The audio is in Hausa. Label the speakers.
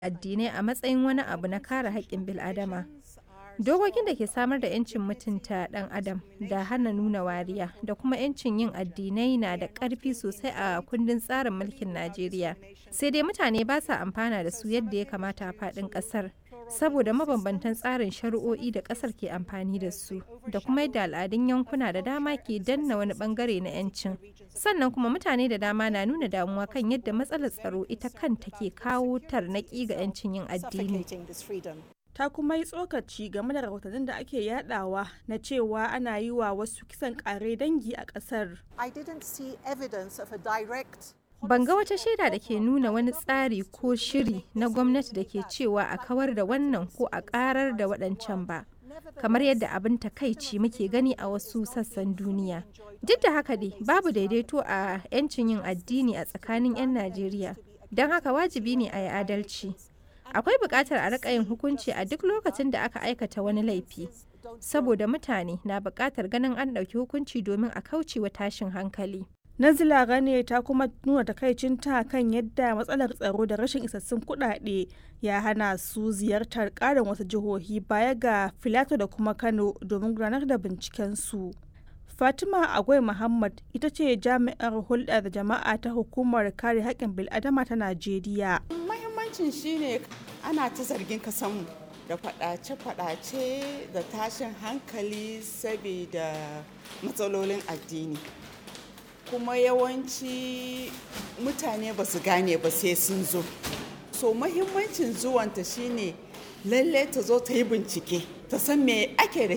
Speaker 1: addinai a matsayin wani abu na kare haƙƙin bil'adama. Dokokin da ke samar da 'yancin mutunta ɗan adam da hana nuna wariya da kuma 'yancin yin addinai na da ƙarfi sosai a kundin tsarin mulkin Najeriya. Sai dai mutane ba sa amfana da su yadda ya kamata a faɗin ƙasar. Saboda mabambantan tsarin shari'o'i da ƙasar ke amfani da su, da kuma yadda al'adun yankuna da dama ke danna wani ɓangare na 'yancin. Sannan kuma mutane da dama na nuna damuwa kan yadda matsalar tsaro ita kanta ke kawo tarnaƙi ga 'yancin yin addini.
Speaker 2: ta kuma yi tsokaci game da rahotannin da ake yadawa na cewa ana yi wa wasu kisan kare dangi a kasar.
Speaker 1: Ban ga wata shaida da ke nuna wani tsari ko shiri na gwamnati da ke cewa a kawar da wannan ko a karar da waɗancan ba. kamar yadda abin takaici muke gani a wasu sassan duniya. Duk da haka dai babu daidaito a 'yancin yin addini a tsakanin 'yan Najeriya, don haka wajibi ne a yi adalci. akwai buƙatar a riƙa yin hukunci a duk lokacin da aka aikata wani laifi saboda mutane na buƙatar ganin an ɗauki hukunci domin a kauce wa tashin hankali
Speaker 2: Nazila Gane ta kuma nuna takaicinta kan yadda matsalar tsaro da rashin isassun kuɗaɗe ya hana su ziyartar ƙarin wasu jihohi baya ga Filato da kuma Kano domin gudanar da bincikensu. Fatima Agwai Muhammad ita ce jami'ar hulɗa da jama'a ta hukumar kare haƙƙin bil'adama ta Najeriya.
Speaker 3: Mahimmancin shine ana ta zargin kasanmu da faɗace-faɗace da tashin hankali saboda matsalolin addini. Kuma yawanci mutane ba su gane ba sai sun zo. So mahimmancin zuwanta shine lalle ta zo ta yi bincike ta san me ake da